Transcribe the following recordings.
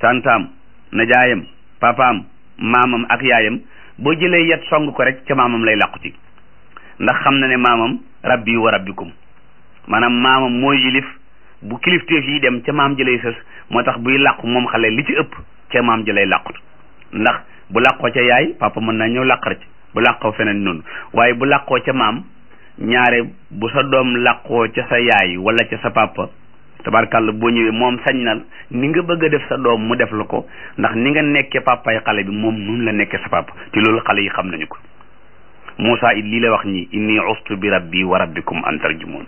tantaam najaayam papaam maamam ak yaayam boo jëlee yet song ko rek ca maamam lay làqu ci ndax xam na ne maamam rabbi wa rabbikum maanaam maamam mooy yilif bu kilifteef yi dem ca maam ji lay sës moo tax buy làqu moom xale li ci ëpp ca maam ji lay làqut ndax bu làqoo ca yaay papa mën naa ñëw làqar ci bu làqoo feneen noonu waaye bu làqoo ca maam ñaare bu sa doom làqoo ca sa yaay wala ca sa papa tabarkàlla boo ñëwee moom sañ na ni nga bëgg a def sa doom mu def la ko ndax ni nga nekkee papay xale bi moom noonu la nekkee sa papa te loolu xale yi xam nañu ko Moussa it lii la wax ñi inni ustu bi rabbi wa rabbikum an tarjumun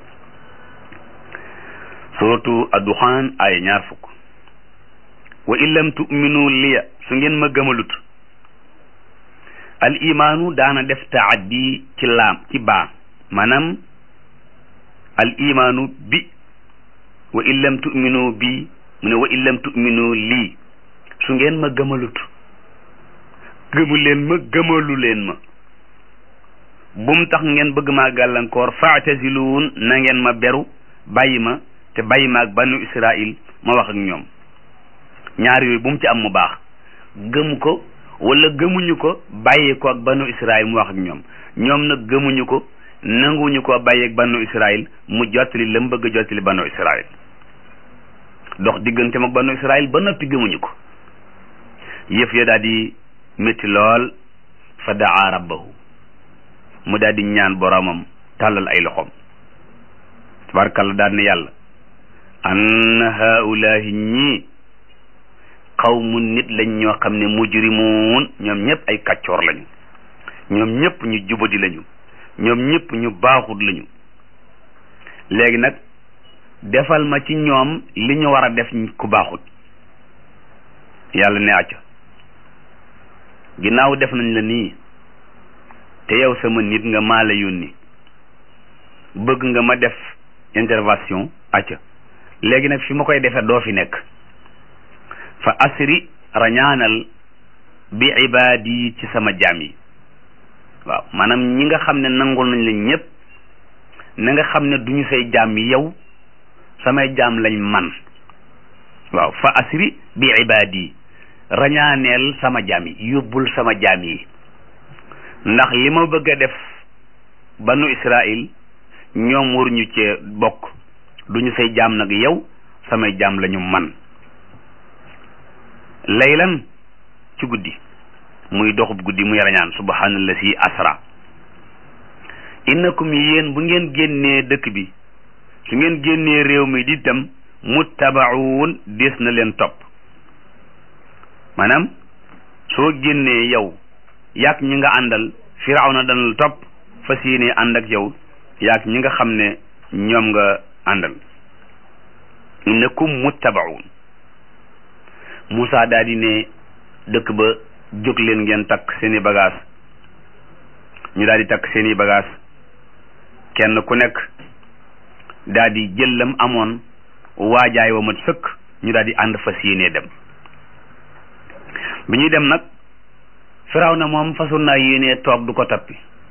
suratu adduxaan ay ñaar fukk wa in lam tu'minu liya su ngeen ma gëmalut al imaanu daana def taaddi ci laam ci baa maanaam al imaanu bi wa in lam tu'minu bi mu ne wa in lam tu'minu lii su ngeen ma gëmalut gëmu leen ma gëmalu leen ma bum tax ngeen bëgg maa gàllankoor faataziluun na ngeen ma beru bàyyi ma te bàyyi ma ak banu israil ma wax ak ñoom ñaar yooyu bu mu ci am mu baax gëm ko wala gëmuñu ko bàyyi ko ak banu israil mu wax ak ñoom ñoom nag gëmuñu ko nanguñu ko bàyyi ak banu israil mu jottali la mu bëgg a jottali banu israil dox digganteem ak banu israil ba noppi gëmuñu ko yëf ya daal di métti lool fa daa rabbahu mu daal di ñaan boromam tàllal ay loxoom tabarkalla daal ne yàlla an haulahi ñii xawmu nit lañ ñoo xam ne mujrimuun ñoom ñëpp ay kàccoor lañu ñoom ñëpp ñu jubadi lañu ñoom ñëpp ñu baaxut lañu léegi nag defal ma ci ñoom li ñu war a def ku baaxut yàlla ne acca ginnaaw def nañ la nii te yow sama nit nga maa la yónni bëgg nga ma def intervention acca léegi nag fi ma koy defee doo fi nekk fa asri rañaanal bi ibaadi ci sama jaam yi waaw maanaam ñi nga xam ne nangul nañ la ñëpp na nga xam ne duñu say jaam yi yow samay jaam lañ man waaw fa asri bi ibaadi rañaaneel sama jaam yi yóbbul sama jaam yi ndax li ma bëgg a def banu Israil ñoom waruñu cee bokk duñu say jaam nag yow samay jaam lañu man laylan ci guddi muy doxub guddi muy rañaan subhanallazi asra innakum yéen bu ngeen génnee dëkk bi su ngeen génnee réew mi di tam muttabaun des na leen topp maanaam soo génnee yow yaak ñi nga àndal firawna dana la topp fas yéene ànd ak yow yaak ñi nga xam ne ñoom nga àndal innakum muttabaun Moussa daal di ne dëkk ba jóg leen ngeen takk seeni bagage ñu daal di takk seeni bagage kenn ku nekk daal di jël lam amoon waajaay wa mat sëkk ñu daal di ànd fas yéene dem bi ñuy dem nag firaw na moom fasul naa yéene toog du ko tappi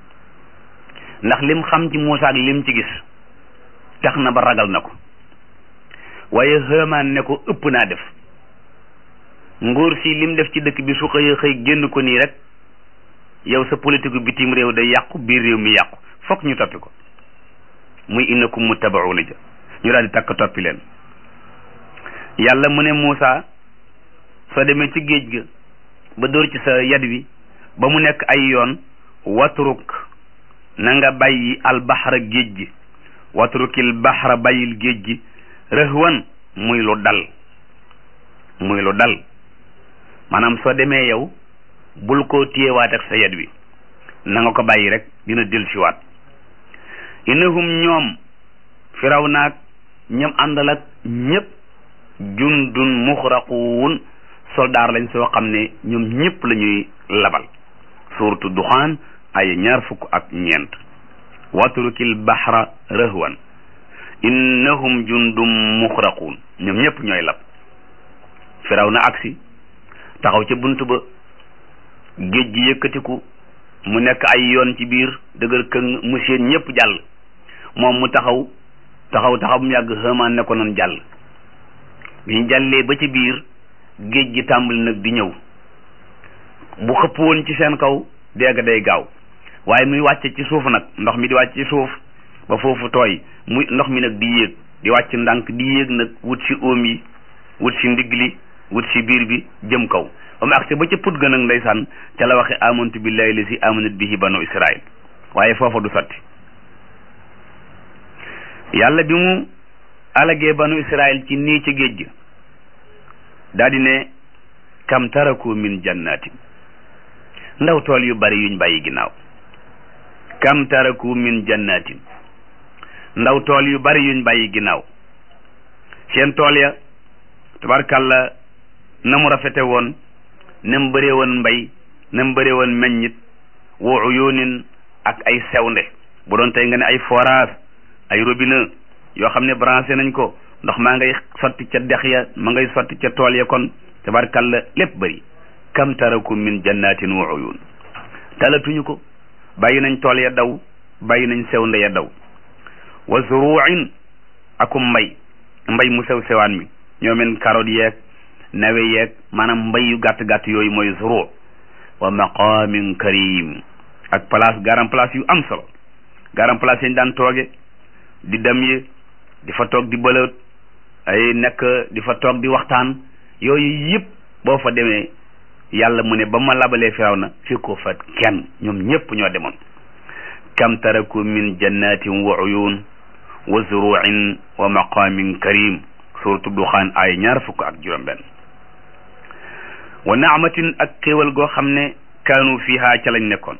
ndax lim xam ci Moussa ak lim ci gis tax na ba ragal na ko waaye Haamaan ne ko ëpp naa def nguur si lim def ci dëkk bi su xëyee xëy génn ko nii rek yow sa politique bitim réew day yàqu biir réew mi yàqu fokk ñu toppi ko muy innakum muttabauna ja ñu daal di takk toppi leen yàlla mu ne Moussa soo demee ci géej ga ba dóor ci sa yad wi ba mu nekk ay yoon watruk na nga bàyyi albaxra géej gi watrukil baxra bàyyil géej gi rëhwan muy lu dal muy lu dal maanaam soo demee yow bul ko téyewaat ak sa yad wi na nga ko bàyyi rek dina del siwaat innahum ñoom firaw naag ñam àndal ak ñëpp jundun muxraquun soldaar lañ soo xam ne ñoom ñëpp la ñuy labal suuratu duxaan ay ñaar fukk ak ñeent watrukil baxra rëhwan innahum jundum muxraquun ñoom ñëpp ñooy lab firaw na agsi taxaw ca bunt ba géej gi yëkkatiku mu nekk ay yoon ci biir dëgër këng mu seen ñëpp jàll moom mu taxaw taxaw taxaw mu yàgg xëmaan ne ko noonu jàll bi ñu jàllee ba ci biir géej gi tàmbali nag di ñëw bu xëpp woon ci seen kaw dégg day gaaw waaye muy wàcce ci suuf nag ndox mi di wàcc ci suuf ba foofu tooy muy ndox mi nag di yéeg di wàcc ndànk di yéeg nag wut si óom yi wut si ndigg li wut si biir bi jëm kaw ba mu agsi ba ca put ga nag ndeysaan ca la waxe amantu billahi la si amanat bihi banu israil waaye foofa du sotti yàlla bi mu alagee banu israil ci nii ci géej gi daal di ne kam taraku min jannatin ndaw tool yu bari yuñ bàyyi ginnaaw kam taraku min jannatin ndaw tool yu bari yuñ bàyyi ginnaaw seen tool ya tabarkàlla na mu rafete woon na mu bëree woon mbay na mu bëree woon meññit wa uyunin ak ay sewnde bu doon tey nga ne ay forage ay robinet yoo xam ne branché nañ ko ndox maa ngay sotti ca dex ya ma ngay sotti ca tool ya kon tabarkàlla lépp bëri kam taraku min jannatin wa uyun talatuñu ko bàyyi nañ tool ya daw bàyyi nañ sewnde ya daw wa zuruin akum mbay mbay mu sew sewaan mi ñoomen carotte yeeg nawe yeeg maanaam mbay yu gàtt gàtt yooyu mooy zuru wa maqamin karim ak place garam place yu am solo garam place yañ daan tooge di dem yi di fa toog di bëlët ay nekk di fa toog di waxtaan yooyu yëpp boo fa demee yàlla mu ne ba ma labalee firaw na fi ko fa kenn ñoom ñëpp ñoo demoon kam taraku min jannatin wa uyun wa zuruin wa maqamin karim suratu duxaan ay ñaar fukk ak juróom benn wa naamatin ak xéewal goo xam ne kaanu fiha ca lañ nekkoon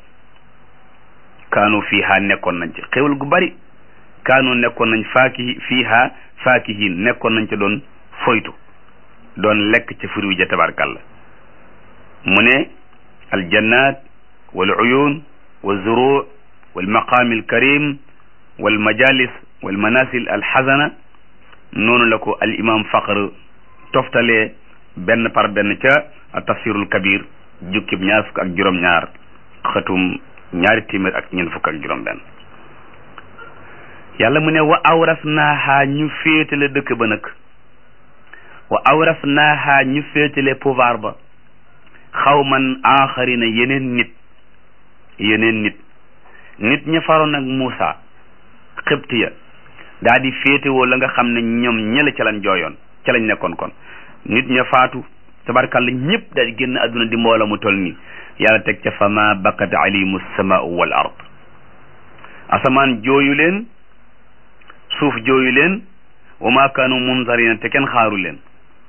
kaanu fiha nekkoon nañ ci xéewal gu bari kaanu nekkoon nañ faaki fiha faakihin nekkoon nañ ca doon foytu doon lekk ca furiw ja tabarkalla mu ne aljannat wal uyun wa zuru wal maqaami alkarim wal majalis wal manasil alxasana noonu la ko al imam faqr toftalee benn par benn ca tafsirul kabir jukkib ñaar fukk ak juróom-ñaar xëtum ñaari téeméer ak ñeent fukk ak juróom-benn yàlla mu ne wa awras naaha ñu féetale dëkk ba nag wa awras naaha ñu féetale pouvoir ba xawman aaxarina yeneen nit yeneen nit nit ña faroon ak Muusa xibtiya daa di féetewoo la nga xam ne ñoom ñëla ca lañ jooyoon ca lañ nekkoon kon nit ña faatu tabarkàlla ñëpp daal di génn àdduna di mboola mu toll nii yàlla teg ca fama bakat alimu samaau wal ard asamaan jooyu leen suuf jooyu leen wa ma kaanu munzarina te kenn xaaru leen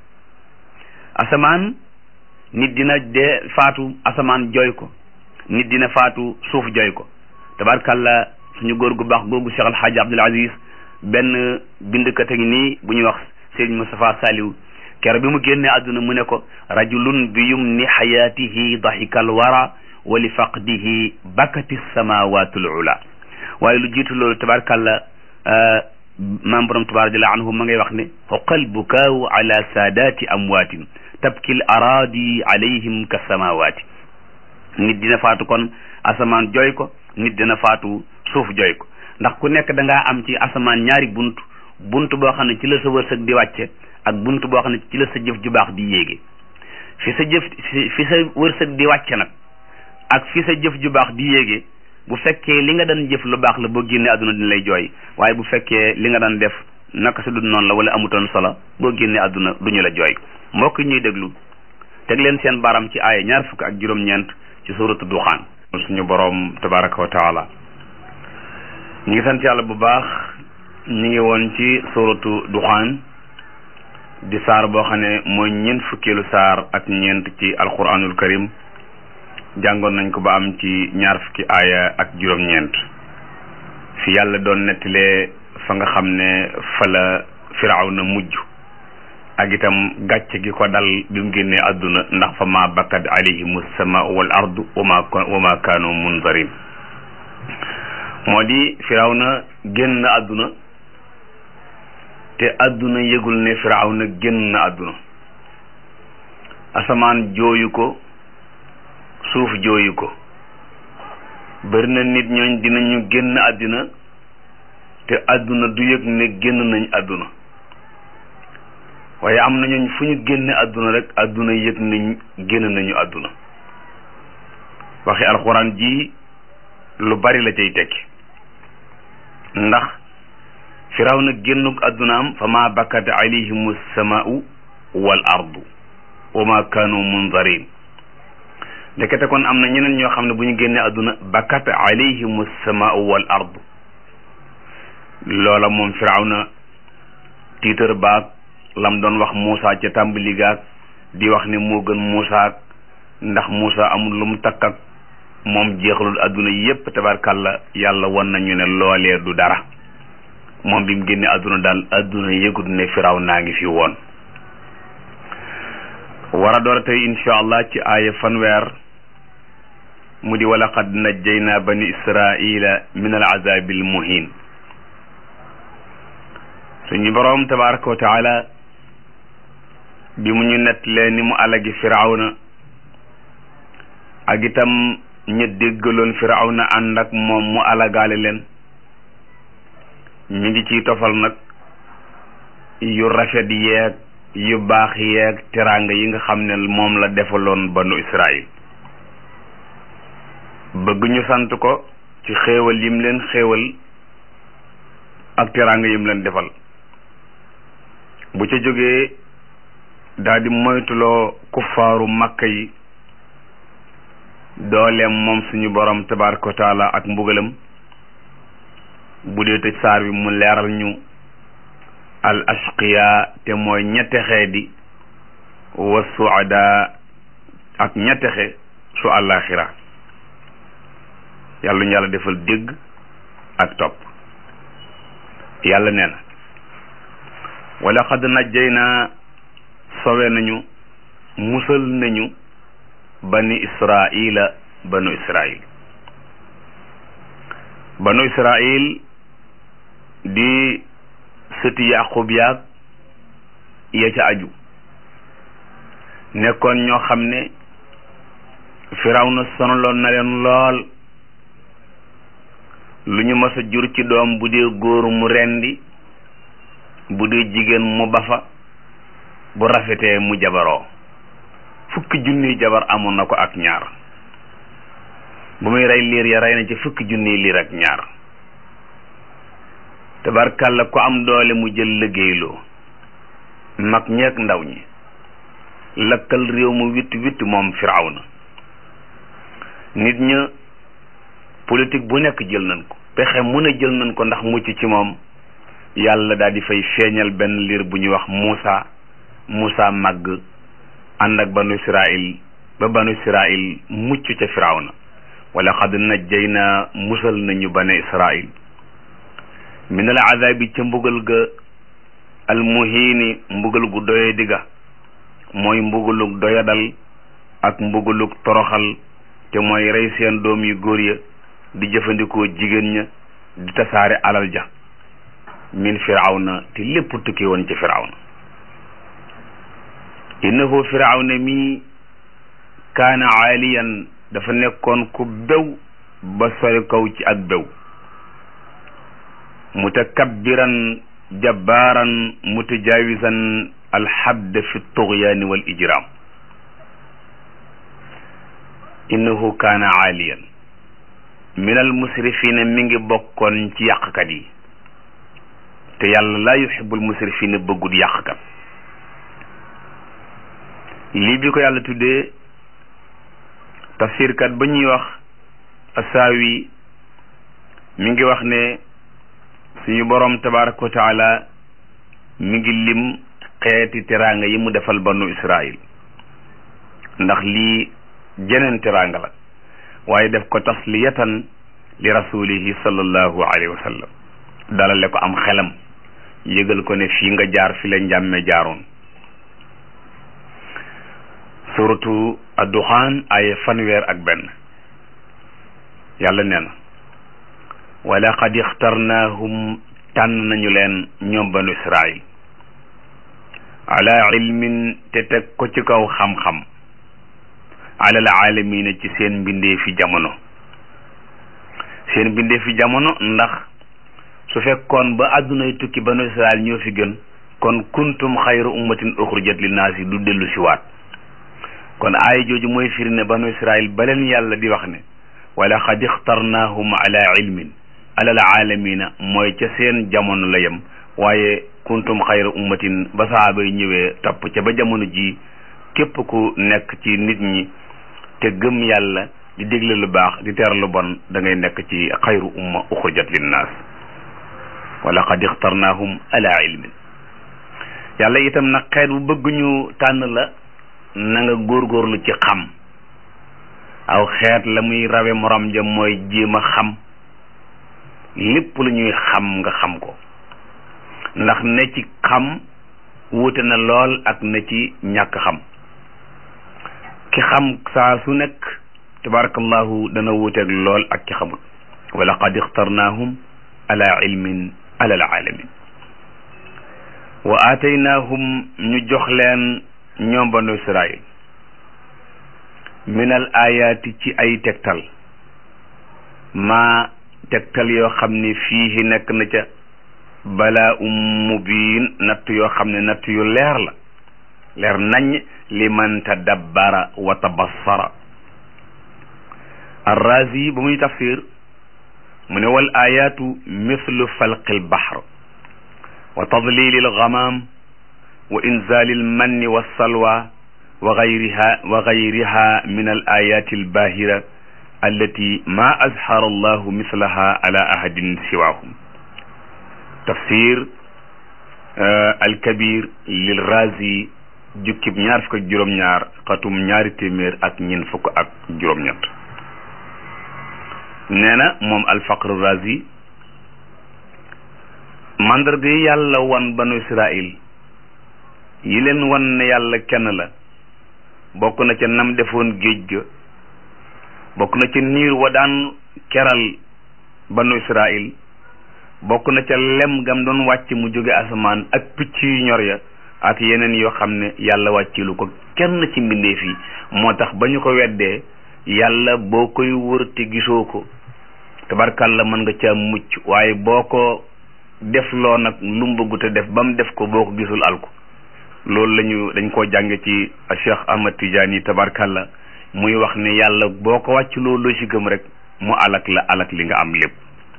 asamaan nit dina dee faatu asamaan jooy ko nit dina faatu suuf jooy ko tabarkàlla suñu góor gu baax googu Cheikh Alhaaji Abdul Aziz benn bindkat a ngi nii bu ñuy wax Serigne Moustapha Saliou kero bi mu génnee àdduna mu ne ko rajulun bi yumni xayaatihi dahikal wara wa li faqdihi bakati samawatul ula waaye lu jiitu loolu tabarkàlla maam borom tabarak jalla anhu ma ngay wax ne xoqal bukaawu ala saadaati amwaatin tabkil araadi alayhim ka samawaati nit dina faatu kon asamaan jooy ko nit dina faatu suuf jooy ko ndax ku nekk da ngaa am ci asamaan ñaari bunt bunt boo xam ne ci la sa wërsëg di wàcce ak bunt boo xam ne ci la sa jëf ju baax di yéege fi sa jëf fi sa wërsëg di wàcce nag ak fi sa jëf ju baax di yéege bu fekkee li nga daan jëf lu baax la boo génnee àdduna dina lay jooy waaye bu fekkee li nga daan def naka su dul noonu la wala amutoon solo boo génnee àdduna duñu la jooy mbokk ñuy déglu teg leen seen baram ci aaya ñaar fukk ak juróom-ñeent ci suuratu duxaan suñu boroom tabaraka wa taala ñu ngi sant yàlla bu baax ñu ngi woon ci suuratu duxaan di saar boo xam ne mooy ñeent fukkeelu saar ak ñeent ci alquranul karim jàngoon nañ ko ba am ci ñaar fukki aaya ak juróom-ñeent fi yàlla doon nettalee fa nga xam ne fa la firaaw na mujj ak itam gàcce gi ko dal bi mu génnee àdduna ndax fa ma bakkat alayhimu sama wal ardu wa ma wa ma kaanu munzarin moo di firaaw na génn na àdduna te àdduna yëgul ne firaaw na génn na àdduna asamaan jooyu ko suuf jooyu ko bari na nit ñooñ dinañu génn àddina te àdduna du yëg ne génn nañ àdduna waaye am na ñooñ fu ñu génne àdduna rek àdduna yëg nañ génn nañu àdduna waxi alxuraan ji lu bari la cay tekki ndax firaw na génnuk àddunaam fa ma bakkat alayhim samaau wal ardu wa ma kanu munzarin ndekete kon am na ñeneen ñoo xam ne bu ñu génnee àdduna bakkat alayhim samaau wal ardu loola moom firaw na tiitar baag lam doon wax Muusa ca tàmbali gaag di wax ne moo gën Muusa ndax Muusa amul lu mu takk ak moom jeexalul àdduna yépp tabarkàlla yàlla won nañu ne loolee du dara moom bi mu génne àdduna daal àdduna yëgut ne firaw naa ngi fi woon war a door a tey insha allah ci aaya fanweer mu di wala qad najjayna bani israila min al azabi al muhin suñu boroom tabaraka wa taala bi mu ñu nettalee ni mu alagi firawna ak itam ñu déggaloon firawna ànd ak moom mu alagaale leen ñu ngi ciy tofal nag yu rafet yeeg yu baax yeeg teraanga yi nga xam ne moom la defaloon banu Israël bëgg ñu sant ko ci xéewal yim leen xéewal ak teraanga yim leen defal bu ca jógee daal di moytuloo kuffaaru makka yi dooleem moom suñu borom tabaraka wa taala ak mbugalam bu dee tëj saar bi mu leeral ñu al ashqiya te mooy ñettexe di wa suada ak ñettexe su àllaaxira yàlla ñu yàlla defal dégg ak topp yàlla nee na wala xad najjayna sowe nañu musal nañu bani israila banu israil banu israil di sëti yaqub yaag ya ca aju nekkoon ñoo xam ne firawna sonaloon na leen lool lu ñu mës a jur ci doom bu dee góor mu rendi bu dee jigéen mu bafa bu rafetee mu jabaroo fukki junniy jabar amoon na ko ak ñaar bu muy rey liir ya rey na ci fukki junniy liir ak ñaar tabarkàlla ku am doole mu jël liggéeyloo mag ñeek ndaw ñi lakkal réew mu witt witt moom firawna nit ña politique bu nekk jël nañ ko pexe mu ne jël nañ ko ndax mucc ci moom yàlla daal di fay feeñal benn liir bu ñuy wax Muusa Muusa màgg ànd ak banu Israil ba banu Israil mucc ca firawna wala xad najjayna musal nañu banu Israil min al azabi ca mbugal ga al muhiini mbugal gu doye digga mooy mbugalug doyadal ak mbugalug toroxal te mooy rey seen doom yu góor ya di jëfandikoo jigéen ña di tasaare alal ja min firawna te lépp tukki woon ci firawna innahu firawna mi kaana aaliyan dafa nekkoon ku bew ba sori kaw ci ak bew mutakabbiran jabbaaran mutajaawisan alxadd fi tughyaani wal ijraam innahu kaana aaliyan min al musrifina mi ngi bokkoon ci yàqkat yi te yàlla laa yuhibbul musrifina bëggut yàqkat lii bi ko yàlla tuddee tafsirkat ba ñuy wax asaawi mi ngi wax ne suñu boroom tabaraka wa taala mi ngi lim xeeti teraanga yi mu defal banu israil ndax lii jeneen teraanga la waaye def ko tasliyatan li rasulihi sallallahu alayhi wa sallam dalale ko am xelam yëgal ko ne fii nga jaar fi la njàmme jaaroon suratu adduxaan ay fanweer ak benn yàlla nee na wala qad ixtarnaahum tànn nañu leen ñoom banu israil ala ilmin te teg ko ci kaw xam-xam alal aalamina ci seen mbindee fi jamono seen mbindee fi jamono ndax su fekkoon ba àddunay tukki banu israil ñoo fi gën kon kuntum xayra ummatin uxrijat linnaasi du dellu si waat kon aaya jooju mooy firi ne banu israil ba leen yàlla di wax ne wala xad ixtarnaahum ala ilmin alal aalamina mooy ca seen jamono la yem waaye kuntum xayra ummatin ba saaba yi ñëwee topp ca ba jamono ji képp ku nekk ci nit ñi te gëm yàlla di dégle lu baax di teer lu bon da ngay nekk ci xayru umma uxrijat linnaas wala xad ixtarnaahum ala ilmin yàlla itam nag xeet bu bëgg ñu tànn la na nga góorgóorlu ci xam aw xeet la muy rawe morom ja mooy jéem a xam lépp lu ñuy xam nga xam ko ndax ne ci xam wuute na lool ak ne ci ñàkk xam ki xam saa su nekk tabarakallahu dana wuuteeg lool ak ki xamul wa laqad ixtarnaahum ala ilmin ala alaalamin wa aataynaahum ñu jox leen ñoom banu israil min al ayaati ci ay tegtal maa tegtal yoo xam ne fii nekk na ca balaa um mubiin natt yoo xam ne natt yu leer la leer nañ li man tadabbara wa tabassara arrazi ba muy tafsir mu ne wal ayaatu mithlu falqi albahr wa tadlili algamam wa inzali almanni wassalwa wa gayriha wa gayriha min al ayati albahira allati ma azhara allahu mislaha ala ahadin siwahum tafsir alkabir lil razi jukkib ñaar fukk ak juróom-ñaar xatum ñaari téeméer ak ñeent fukk ak juróom-ñett nee na moom alfaqr razi mandarga yi yàlla wan banu israil yi leen wan ne yàlla kenn la bokk na ca nam defoon géej ga bokk na ca niir wa daan keral banu israil bokk na ca lem gam doon wàcc mu jóge asamaan ak picc yu ñor ya ak yeneen yoo xam ne yàlla wàccilu ko kenn ci mbindeef yi moo tax ba ñu ko weddee yàlla boo koy wër te gisoo ko tabarkàlla mën nga ca mucc waaye boo ko def loo nag lu mu bëggu te def ba mu def ko boo ko gisul alko loolu lañu dañ koo jànge ci Cheikh Ahmad Tidiane yi tabarkàlla muy wax ne yàlla boo ko wàcc loolu ci gëm rek mu alak la alak li nga am lépp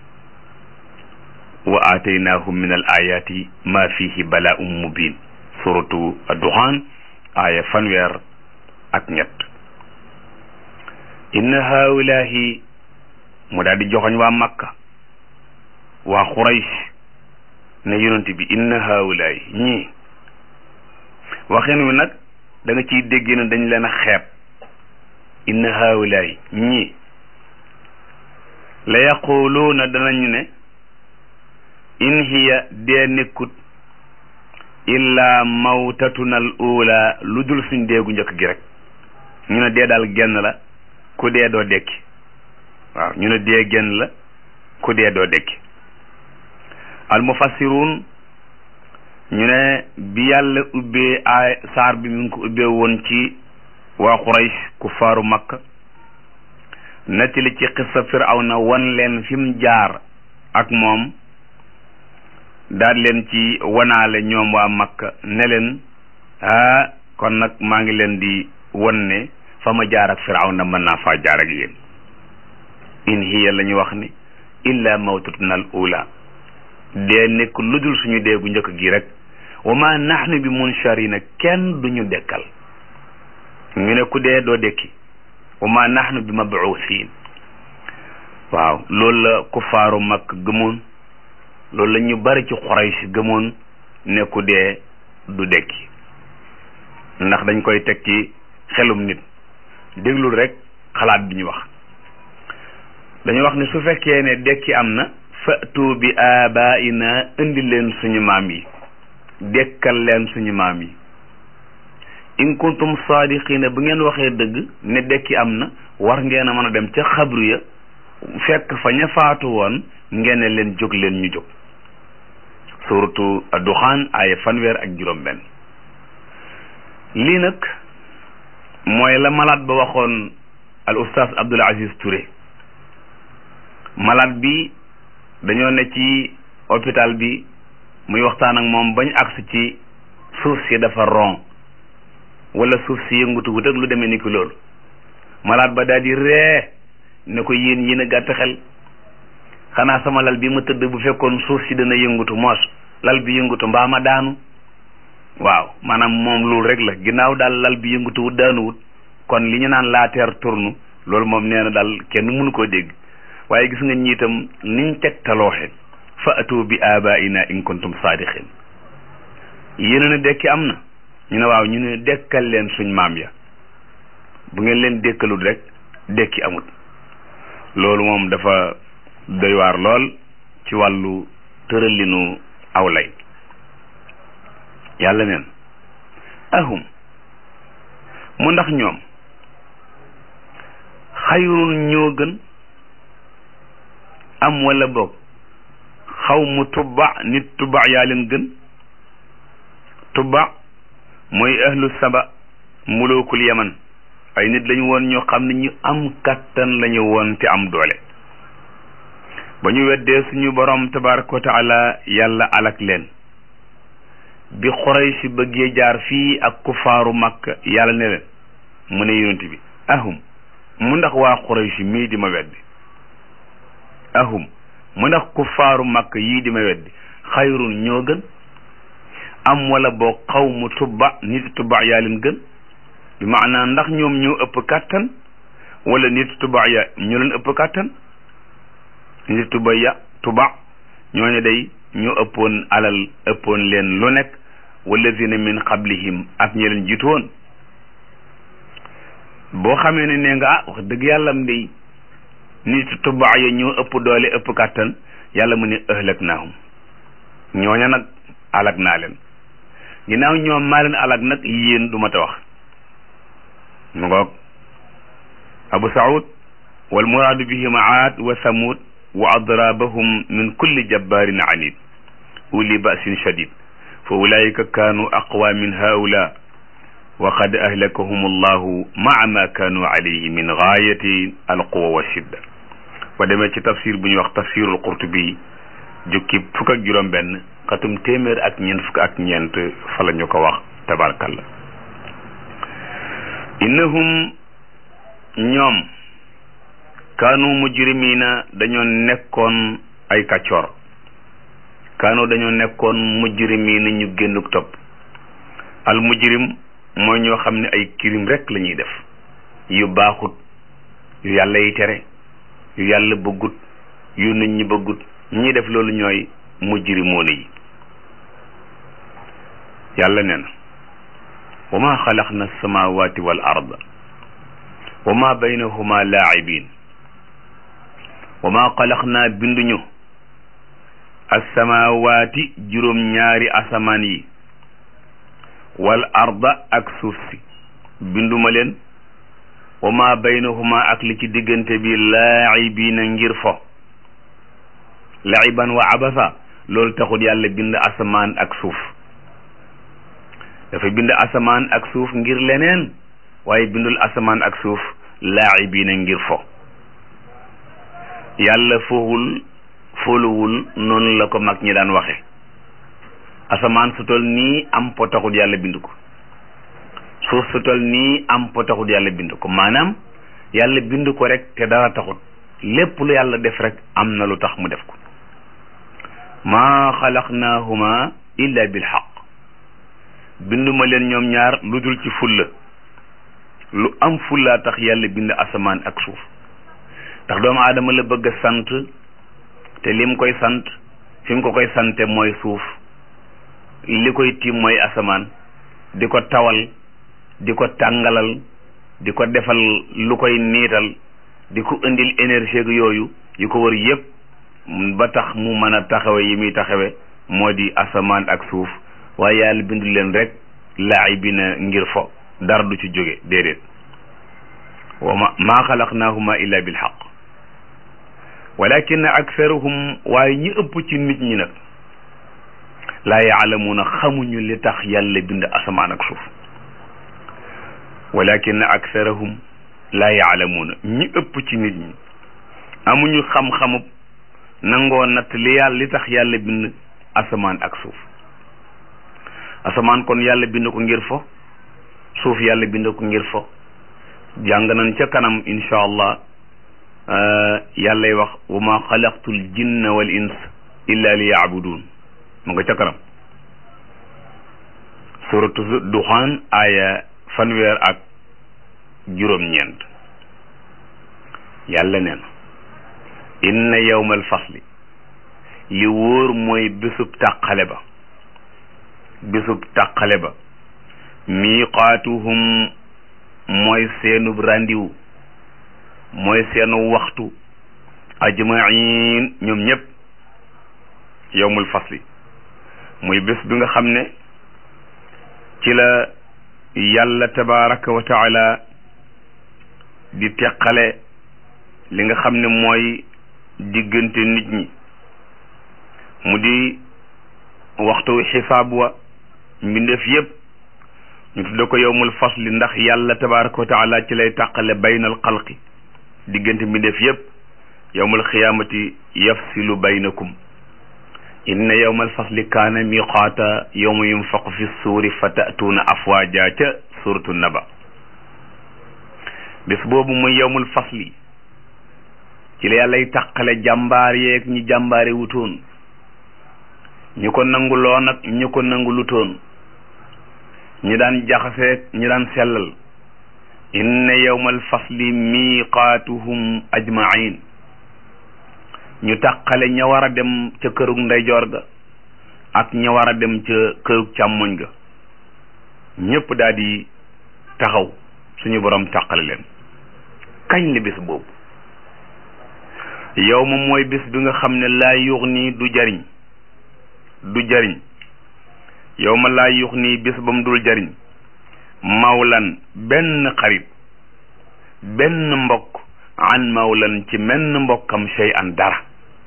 wa aataynahum min al ayati ma fihi bala'un mubin suratu ad-duhan aaya fanweer ak ñett inna haulahi mu daal di joxoñ waa makka waa xuraysh ne yonent bi inna haulahi ñii waxin wi nag da nga ciy dégg ne dañ leen a xeeb inna haulahi ñii la yaquluuna danañu ne in hiya dee nekkut illa mawtatuna al ula lu dul suñ deegu njëkk gi rek ñu ne dee daal genn la ku dee doo dekki waaw ñu ne dee genn la ku dee doo dekki al mufassirun ñu ne bi yàlla ubbee ay saar bi mi ngi ko ubbee woon ci waa Quraysh ku faaru Makka nettali ci xissa Firawna wan leen fi mu jaar ak moom daal leen ci wanaale ñoom waa Makka ne leen ah kon nag maa ngi leen di wan ne fa ma jaar ak Firawna mën naa faa jaar ak yéen in hiya la ñu wax ni illa mawtatuna al ula dee nekk lu dul suñu dee gu njëkk gi rek wa ma nahnu bi munsharina kenn duñu dekkal ñu ne ku dee doo dekki wa ma nahnu bi mabuusin waaw loolu la kuffaaru Makka gëmoon loolu la ñu bari ci Quraysh gëmoon ne ku dee du dekki ndax dañ koy teg ci xelum nit déglul rek xalaat bi ñu wax dañu wax ne su fekkee ne dekki am na fatu bi abaina indi leen suñu maam yi dekkal leen suñu maam yi in kuntum saadiqina bu ngeen waxee dëgg ne dekki am na war ngeen a mën a dem ca xabru ya fekk fa ña faatu woon ngeen ne leen jóg leen ñu jóg suratu duxaan aaya fanweer ak juróom benn lii nag mooy la malaat ba waxoon al oustaz Abdoul Aziz Touré malaat bi dañoo ne ci hôpital bi muy waxtaan ak moom bañ agsi ci suuf si dafa ron wala suuf si yëngutu wut ak lu demee ni ki loolu malaat ba daal di ree ne ko yéen yéen a gàtt xel xanaa sama lal bi ma tëdd bu fekkoon suuf si dana yëngutu moos lal bi yëngutu mbaa ma daanu waaw maanaam moom loolu rek la ginnaaw daal lal bi yëngutu wut daanuwut kon li ñu naan la terre tourne loolu moom nee na daal kenn mënu koo dégg waaye gis nga ñiitam niñ tegtalooxe fa atu bi abaina in kuntum saadiqin yéen ne dekki am na ñu ne waaw ñu ne dekkal leen suñ maam ya bu ngeen leen dekkalul rek dekki amut loolu moom dafa doy waar lool ci wàllu tëralinu aw lay yàlla neen ahum mu ndax ñoom xayrun ñoo gën am wala boog xaw mu tubba nit tubba yaa leen gën tubba mooy ahlu saba mulookul yaman ay nit lañu woon ñoo xam ne ñu am kattan lañu woon te am doole ba ñu weddee suñu borom tabaraka wa taala yàlla alak leen bi Quraysh bëggee jaar fii ak kufaaru Makka yàlla ne leen mu ne yonent bi ahum mu ndax waa Quraysh mii di ma weddi ahum mu ndax kufaaru Makka yii di ma weddi xayrun ñoo gën am wala boo xaw mu tubba nit tubba yaa leen gën bi maanaa ndax ñoom ñoo ëpp kàttan wala nit tubba ya ñoo leen ëpp kàttan nit tubba ya tubba ñooñu day ñoo ëppoon alal ëppoon leen lu nekk walladina min qablihim ak ñi leen jiitu woon boo xamee ne nee nga ah wax dëgg yàlla am day nit tubaa ya ñoo ëpp doole ëpp kàttan yàlla mu ne ëhlak naahum ñooña nag alag naa leen ginnaaw ñoom maa leen alag nag yéen du ma ta wax mu ngoog abu saud wal muraadu bihim aad wa samud wa adrabahum min kulli jabbarin anid uli basin shadid fa ulaika kaanu aqwa min haula wa qad ahlakahum allahu maa ma kaanu alayhi min gaayati alquwa wa shidda ba demee ci tafsir bu ñuy wax tafsirul qurtubi jukki fukk ak juróom benn xatum téeméer ak ñeent fukk ak ñeent fa la ñu ko wax tabarkalla innahum ñoom kaanu mujrimina dañoo nekkoon ay kàccoor kaanu dañoo nekkoon mujrimina ñu génnuk topp al mujrim mooy ñoo xam ne ay kirim rek la ñuy def yu baaxut yu yàlla yi tere yu yàlla bëggut yu nit ñi bëggut ñi def loolu ñooy mujrimoona yi yàlla nee na wa ma xalaqna alsamawati wal arda wa ma baynahuma laacibin wa ma xalaqna binduñu alsamawati juróom ñaari asamaan yi wal arda ak suuf si binduma leen wa ma baynahuma ak li ci diggante bi laacibina ngir fo laiban wa abasa loolu taxul yàlla bind asamaan ak suuf dafa bind asamaan ak suuf ngir leneen waaye bindul asamaan ak suuf laacibiina ngir fo yàlla fowul foluwul noonu la ko mag ñi daan waxe asamaan su tol nii am po taxul yàlla bind ko suuf su tol nii am po taxul yàlla bind ko maanaam yàlla bind ko rek te dara taxut lépp lu yàlla def rek am na lu tax mu def ko maa xalaqnaahuma illa bil xaq binduma leen ñoom ñaar lu dul ci fulla lu am fullaa tax yàlla bind asamaan ak suuf ndax doomu aadama la bëgg a sant te lim koy sant fi mu ko koy sante mooy suuf li koy tiim mooy asamaan di ko tawal di ko tàngalal di ko defal lu koy niital di ko indil énergie yooyu yu ko wër yépp ba tax mu mën a taxawe yi muy taxawe moo di asamaan ak suuf waaye yàlla bindu leen rek laay bi na ngir fo dara du ci jóge déedéet wa ma maa xalaqnaahuma illa bil xaq walakin aktharuhum waaye ñi ëpp ci nit ñi nag laa yaalamuuna xamuñu li tax yàlla bind asamaan ak suuf walakin aktharuhum laa yaalamuuna ñi ëpp ci nit ñi amuñu xam-xamub nangoo natt li yàlla li tax yàlla bind asamaan ak suuf asamaan kon yàlla bind ko ngir fo suuf yàlla bind ko ngir fo jàng nañ ca kanam insha allah yàllay wax wa ma xalaqtul jinna wal ins illa li yaabudun mu nga ca kanam suratu duxaan aaya fanweer ak juróom-ñeent yàlla nee na inna yawmal fasli li wóor mooy bésub tàqale ba bésub tàqale ba miiqaatuhum mooy seenub randiwu mooy seenu waxtu ajmain ñoom ñëpp yawmul fasli muy bés bi nga xam ne ci la yàlla tabaraka wa taala di teqale li nga xam ne mooy diggante nit ñi mu di waxtu xisaab wa mbindeef yëpp ñu tudde ko yowmul fasli ndax yàlla tabaraka wa taala ci lay tàqale baynal xalqi diggante mbindeef yëpp yowmul xiyaamati yafsilu baynakum inna yowmal fasli kaana miqaata yowma yunfaqu fi suuri fa ta'tuuna afwaaja ca suratu naba bés boobu muy yowmul fasli ci la yàllay tàqale jàmbaar yeeg ñi jàmbaare wutoon ñu ko nanguloon ak ñu ko nangulutoon ñi daan jaxaseeg ñi daan sellal inna yawmal fasli miqaatuhum ajmain ñu tàqale ña war a dem ca kërug ndeyjoor ga ak ña war a dem ca kërug càmmoñ ga ñépp daal di taxaw suñu borom tàqale leen kañ la bis boobu yow ma mooy bis bi nga xam ne laa yuux nii du jariñ du jariñ yow ma laa yuux nii bis ba mu dul jariñ mawlan benn xarit benn mbokk an mawlan ci menn mbokkam shay an dara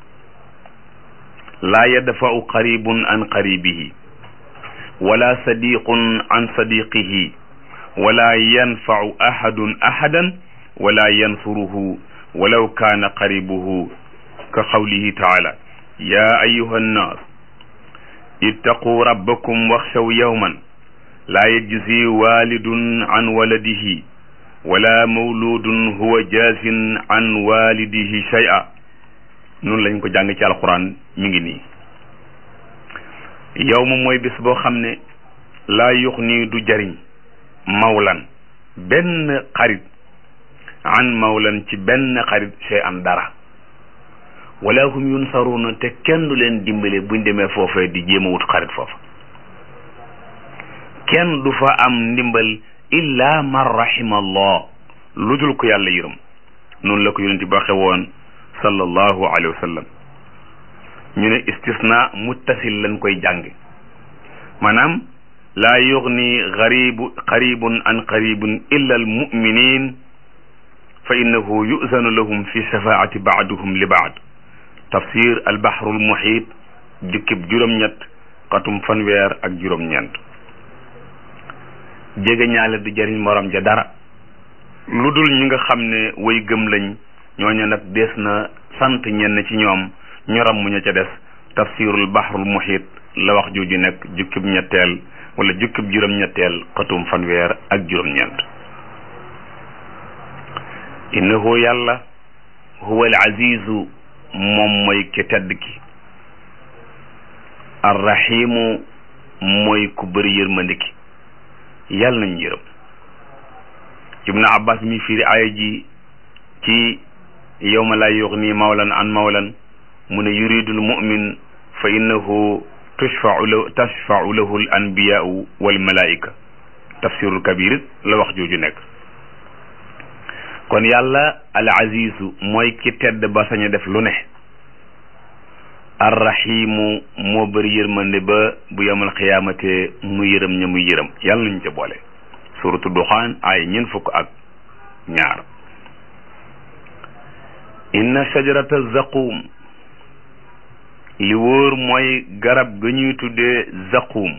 laa yadfa'u qaribun an qaribihi wala sadiqun an sadiqihi wala yanfa'u ahadun ahadan wala yansuruhu walaw kaana qaribuhu ka qawlihi taala ya ayuha nnaas ittaquu rabbakum waxshaw yawman laa yajzi walidun an waladihi wala mawludun huwa jaasin an walidihi shay'a noonu lañ ko jàng ci alquran mi ngi nii yow ma mooy bis boo xam ne laa yux nii du jariñ mawlan benn xarit an mawlan ci benn xarit shay an dara wala hum yunsaruna te kenn du leen dimbale buñ demee foofee di jéem a wut xarit foofa kenn du fa am ndimbal illa man rahima allah lu dul ko yàlla yërëm noonu la ko yonent bi waxe woon sallallahu alayhi wa sallam ñu ne istisna muttasil lañ koy jàng maanaam laa yugni garibu qaribun an qaribun illa al muminin fa innahu yuzanu lahum fi shafaati baaduhum li baad tafsir al bahrul muhit jukkib juróom-ñett xatum fanweer ak juróom-ñeent jege ñaale du jëriñ morom ja dara lu dul ñi nga xam ne way gëm lañ ñooñu nag des na sant ñenn ci ñoom ñoram mu ña ca des tafsirul bahrul muhit la wax jooju nekk jukkib ñetteel wala jukkib juróom-ñetteel xatum fanweer ak juróom-ñeent innahu yàlla huwa al azizu moom mooy ki tedd ki arrahimu mooy ku bëri yërmande ki yàlla nañ yërëm ibnu abbas mi firi aaya ji ci yawma laa yuxni mawlan an mawlan mu ne yuridul mumin fa innahu tushfau lahu tashfau lahu al anbiyaau wal malaika tafsirul kabir it la wax jooju nekk kon yàlla al azizu mooy ki tedd ba sañ a def lu ne arrahimu moo bëri yërmande ba bu yamal xiyaamate mu yërëm ña muy yërëm yàlla nañu ca boole suratu duxaan ay ñeent fukk ak ñaar inna shajarata zaqum li wóor mooy garab ga ñuy tuddee zaqum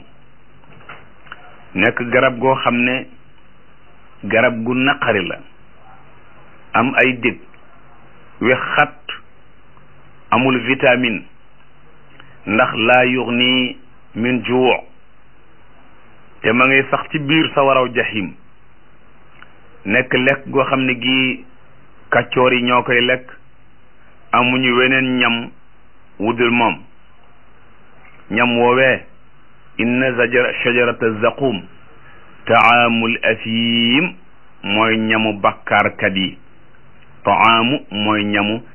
nekk garab goo xam ne garab gu naqari la am ay dég we xat amul vitamine ndax laa yuxni min juu te ma ngay sax ci biir sa waraw jahim nekk lekk goo xam ne gii kàccoor yi ñoo koy lekk amuñu weneen ñam wudul moom ñam woowee inna zajara shajarata zaqum taamul athim mooy ñamu bakkaarkat yi taamu mooy ñamu